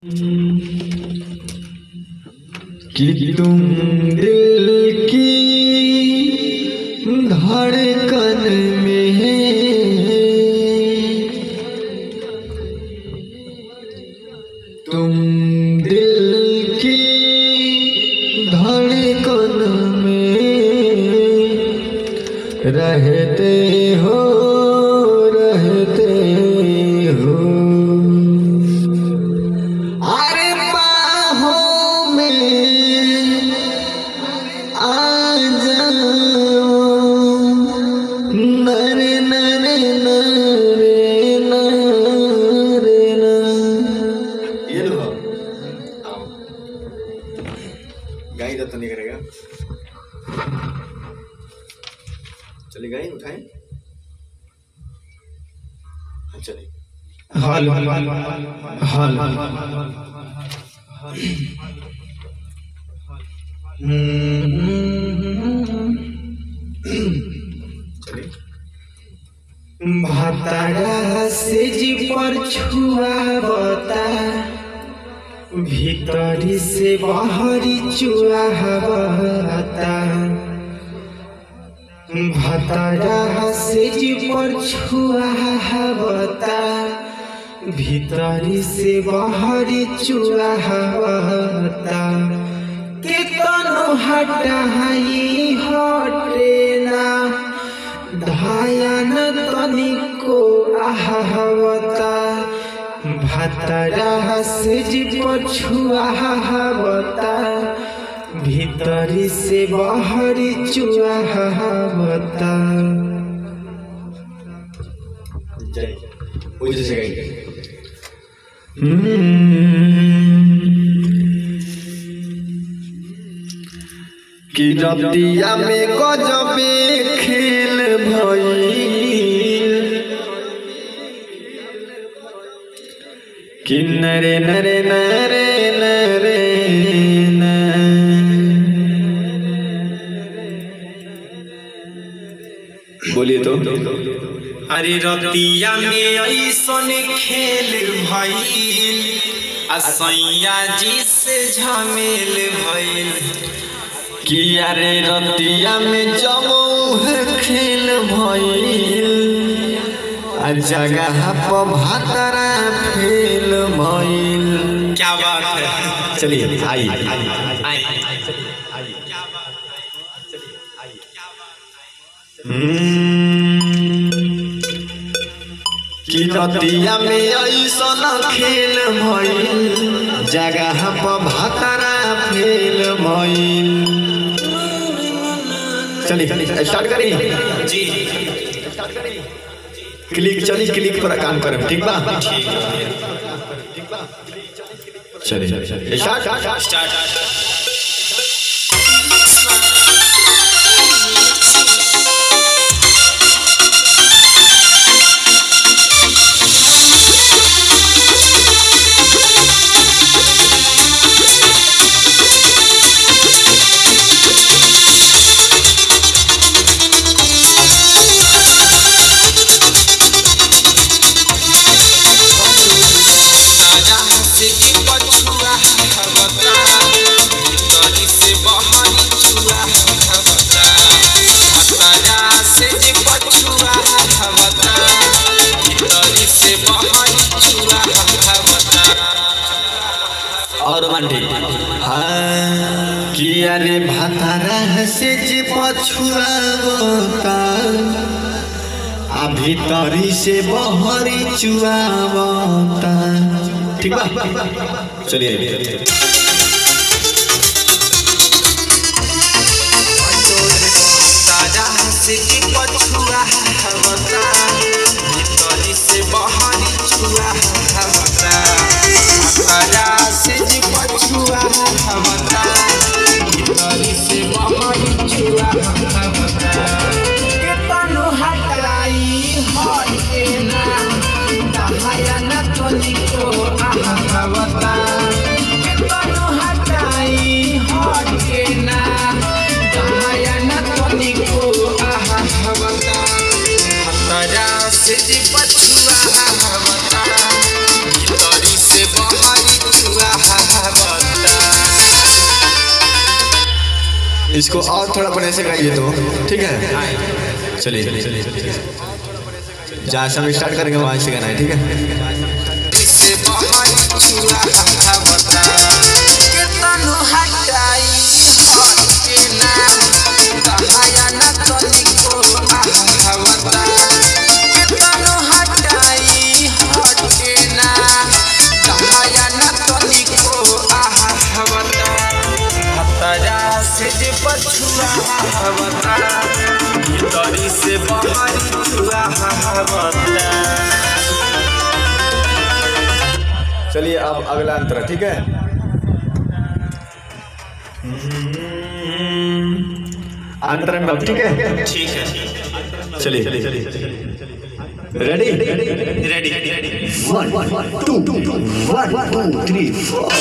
कि तुम दिल की धड़कन में तुम दिल की धड़कन में रहते हो रहते हो अरे बाहों में आ जाओ नरे नरे नरे नरे न ये लो आओ गाई तो नहीं करेगा चलिए गाई उठाएं हाँ, चलिए हाल हाल चलिए भातारा से जी पर छुआवता भीतरी से बाहरी चुआवता भातारा से जी पर छुआवता भीतरी से बाहरी चुआवता केतनो हटाई हटे ना धायन तनिको आहवता भातरा से जी पछुआवता भीतरी से बाहरी चुआवता जय वो जैसे गाई कि रतिया में गजबे खेल भइल कि नरे नरे नरे नरे न बोलिए तो अरे रतिया में ऐसन खेल भइल आ सैया जी से झमेल भइल कि अरे रतिया में जमूह खेल भइल आ जगह पर भातरा फेल भइल क्या बात है चलिए आई कि रतिया में ऐसन खेल भइल जगह पर भातरा फेल भइल चलिए स्टार्ट करिए जी क्लिक चली क्लिक पर काम करें ठीक बा चलिए स्टार्ट स्टार्ट राजा से जी पछुआ हवता भीतरी से बहरी चुआ हवता राजा से जी पछुआ हवता भीतरी से बहरी चुआ हवता और रोमांटिक हाँ कि अरे भातारा से जे पछुआवता आ भीतरी से बहरी चुआवता ठीक बा चलिए राजा से जी पछुआ हवता भीतरी से बहरी चुआ हवता राजा से जी पछुआ हवता भीतरी से बहरी चुआ हवता केतनो हटाई हटे ना दहाया न तनिको आहवता केतनो हटाई हटे ना दहाया न तनिको आहवता हतरा से जी पछुआ हवता भीतरी से बहरी इसको और थोड़ा बढ़िया से गाइए तो ठीक है चलिए चलिए जहाँ से हम स्टार्ट करेंगे वहाँ से गाना है ठीक है से बहाई छुआ हवता के तनु हटाई हट के नाम कहाया न तनिको आहवता के तनु हटाई हट के नाम कहाया न तनिको आहवता हतरा से जे पछुआ हवता भीतरी से बहाई छुआ हवता चलिए अब अगला अंतर ठीक है अंतर में अब ठीक है ठीक है चलिए ready ready ready one two one two three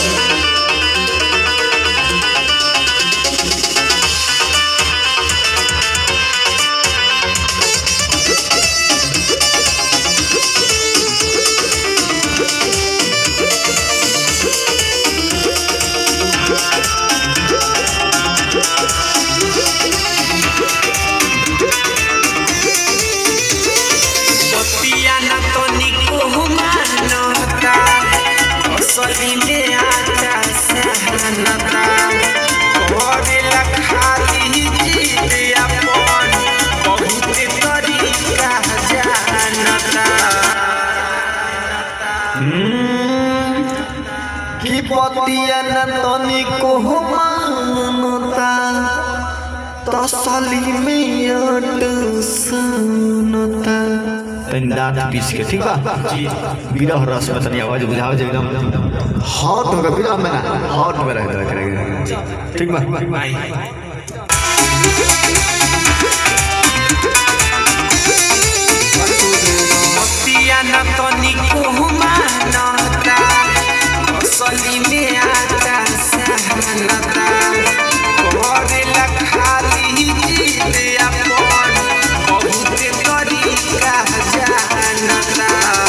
बतिया न तो निको मानता असली में आचा सहनता करेला खाली जीत अपन बहुत तरीका जानता की पतिया न तनी को मानता तसली में अट सुनता तनी दांत पीस के ठीक बा विरह रस में तनी आवाज बुझाओ जे एकदम हॉट होगा विरह में ना हॉट में रह करेगा ठीक बा बतिया न तो निको मानता असली में आचा सहनता करेला खाली जीत अपन बहुत तरीका जानता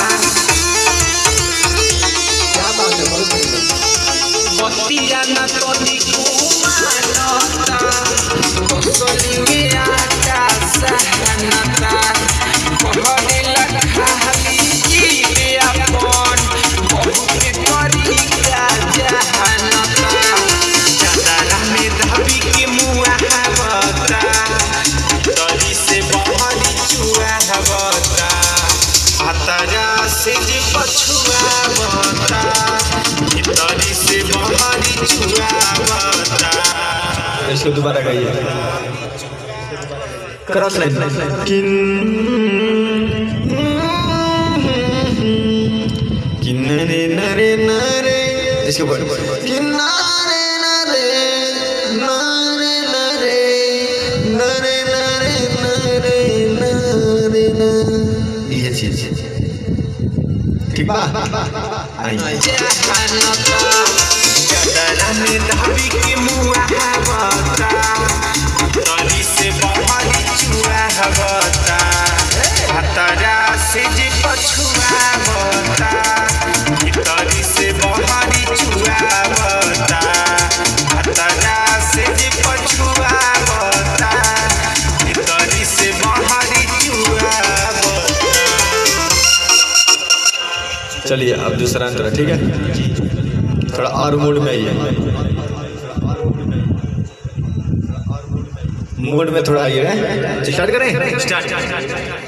बतिया न तो निको मानता असली में आचा सहनता करेला खाली जीत अपन बहुत तरीका जानता चादरा में धबी के मुआ हवता तरी से बहरी चुआ हवता हतरा से जे पछुआ बता तरी से बहरी चुआ बता इसको दोबारा गाइए क्रॉस लाइन किन्नरे नरे नरे इसके ऊपर किन्नरे नरे नरे नरे नरे नरे नरे नरे नरे ये चीज ठीक बा आइए जहानता चादरा में धबी के मुआ हवता तरी से बहरी चुआ हवता हतरा से जे पछुआ बता तरी से बहरी चुआ बता हतरा से जे पछुआ बता तरी से बहरी चुआ बता चलिए अब दूसरा अंतर ठीक है थोड़ा और मूड में आइए मूड में थोड़ा आइए स्टार्ट करें स्टार्ट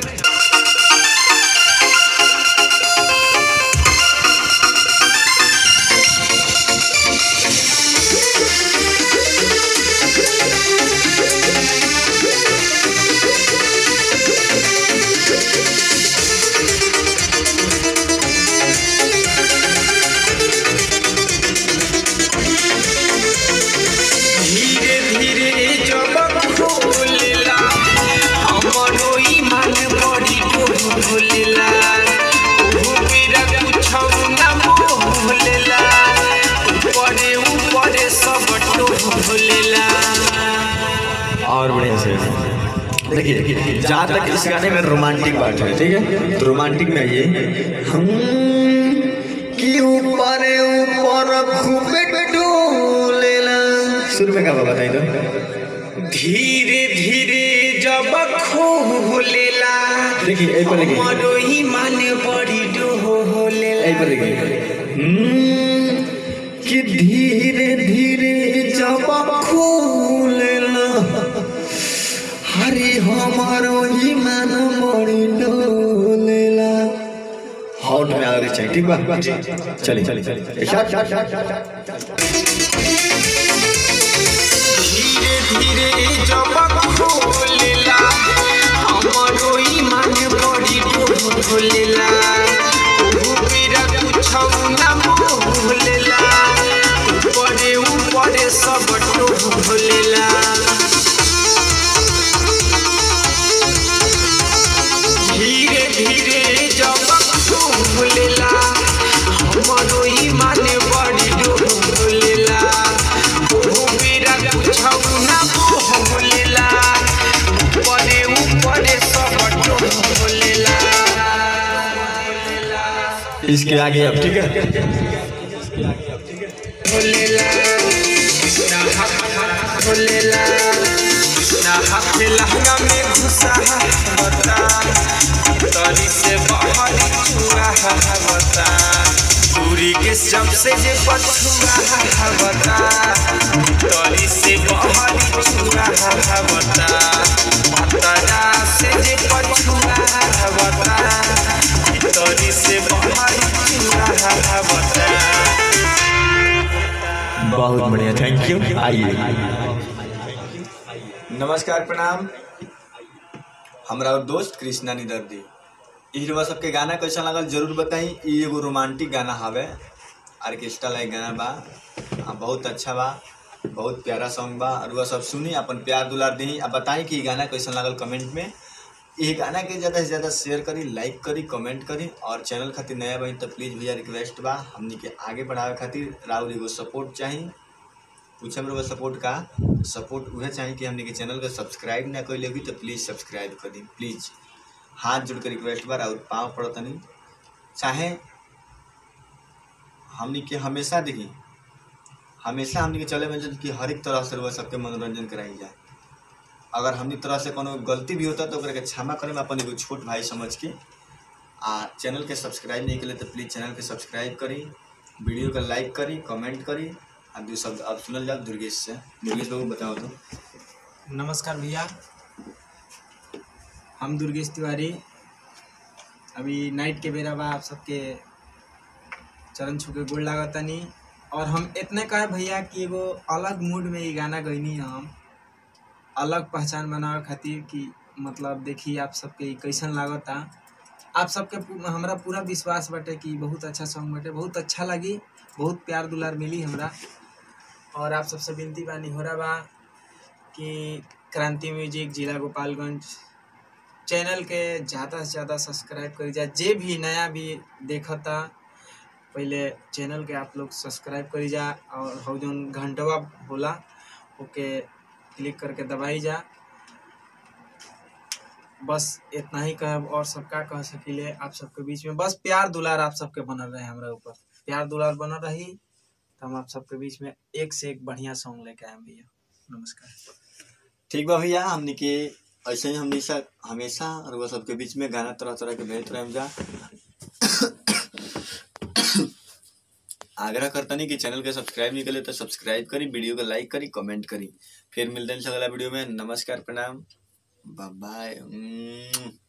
धीरे धीरे जब खोलेला हमरो ईमान बड़ी डोलेला ओहो मेरा कुछ ना बोलेला ऊपरे ऊपरे सब टोलेला और बढ़िया से देखिए देखिए जहाँ तक इस गाने में रोमांटिक बात है ठीक है तो रोमांटिक में आइए हम कि ऊपर ऊपर खूबे डोलेला शुरू में क्या बताइए तो धीरे धीरे जब खोलेला देखिए एक पर देखिए हमरो ईमान बड़ी डोलेला एक पर देखिए हम्म, कि धीरे धीरे जब खोलेला हरे हमारो ईमान बड़ी डोलेला हॉट में आगे चाहिए ठीक बा चलिए चलिए चलिए शॉट शॉट शॉट शॉट धीरे धीरे जब खोलेला हमरो ईमान बड़ी डोलेला ओहो मेरा कुछ ना बोलेला ऊपरे ऊपरे सब डोलेला धीरे धीरे जब खोलेला हमरो ईमान बड़ी डोलेला ओहो मेरा कुछ ना बोलेला ऊपरे ऊपरे सब डोलेला इसके आगे अब ठीक है बोलेला ना हक बोलेला ना हक लहंगा में घुसा बता तरी से बाहर छुआ बता पूरी के सबसे जे पछुआ बता तरी से बाहर छुआ बता पतरा से जे पछुआ बता तरी से बाहर छुआ बता बहुत बढ़िया थैंक यू आइए नमस्कार प्रणाम हमरा और दोस्त कृष्णा निदर्दी हीरो सबके गाना कैसा लगल जरूर बताई ई एगो रोमांटिक गाना हवे ऑर्केस्ट्रा लाइक गाना बा आ बहुत अच्छा बा बहुत प्यारा सॉन्ग बा और वह सब सुनी अपन प्यार दुलार दी आ बताई कि ई गाना कैसा लगल कमेंट में ई गाना के ज़्यादा से ज़्यादा शेयर करी लाइक करी कमेंट करी और चैनल खातिर नया बनी तो प्लीज़ भैया रिक्वेस्ट बा हमनी के आगे बढ़ावे खातिर राउर एगो सपोर्ट चाही पूछे मेरे सपोर्ट का सपोर्ट उहे चाहिए कि हमने के चैनल के सब्सक्राइब ना कर लेगी तो प्लीज़ सब्सक्राइब कर दी प्लीज़ हाथ जोड़ कर रिक्वेस्ट बार और पाँव पड़तनी चाहे हमने के हमेशा देखी हमेशा हमने के चले में जन कि हर एक तरह से वह सबके मनोरंजन कराई जाए अगर हमनी तरह से कोनो गलती भी होता तो ओकरा के क्षमा करे में अपन एगो छोट भाई समझ के आ चैनल के सब्सक्राइब नहीं के तो प्लीज़ चैनल के सब्सक्राइब करी वीडियो के लाइक करी कमेंट करी आ दू शब्द अब सुनल जाओ दुर्गेश से दुर्गेश बाबू बताओ तो नमस्कार भैया हम दुर्गेश तिवारी अभी नाइट के बेरा बा आप सबके चरण छू के गोड़ लागतानी और हम इतने कहे भैया कि एगो अलग मूड में ये गाना गईनी हम अलग पहचान बनावे खातिर कि मतलब देखी आप सबके ई कैसन लागता आप सबके पू- हमरा पूरा विश्वास बाटे कि बहुत अच्छा सॉन्ग बाटे बहुत अच्छा लगी बहुत प्यार दुलार मिली हमरा और आप सबसे विनती बानी हो रहा बा कि क्रांति म्यूजिक जिला गोपालगंज चैनल के ज़्यादा से ज़्यादा सब्सक्राइब करी जा जे भी नया भी देखता पहले चैनल के आप लोग सब्सक्राइब करी जा और हो जौन घंटवा होला ओके क्लिक करके दबाई जा बस इतना ही कहब और सबका कह सकीले आप सबके बीच में बस प्यार दुलार आप सबके बनल रहे हमरा ऊपर प्यार दुलार बनल रही तो हम आप सबके बीच में एक से एक बढ़िया सॉन्ग लेके आए भैया नमस्कार ठीक बा भैया हमने के ऐसे ही हमेशा हमेशा और वह सबके बीच में गाना तरह तरह के भेजते रहे जा आग्रह करतनी कि चैनल के सब्सक्राइब नहीं करे तो सब्सक्राइब करी वीडियो को लाइक करी कमेंट करी फिर मिलते हैं अगला वीडियो में नमस्कार प्रणाम बाय बाय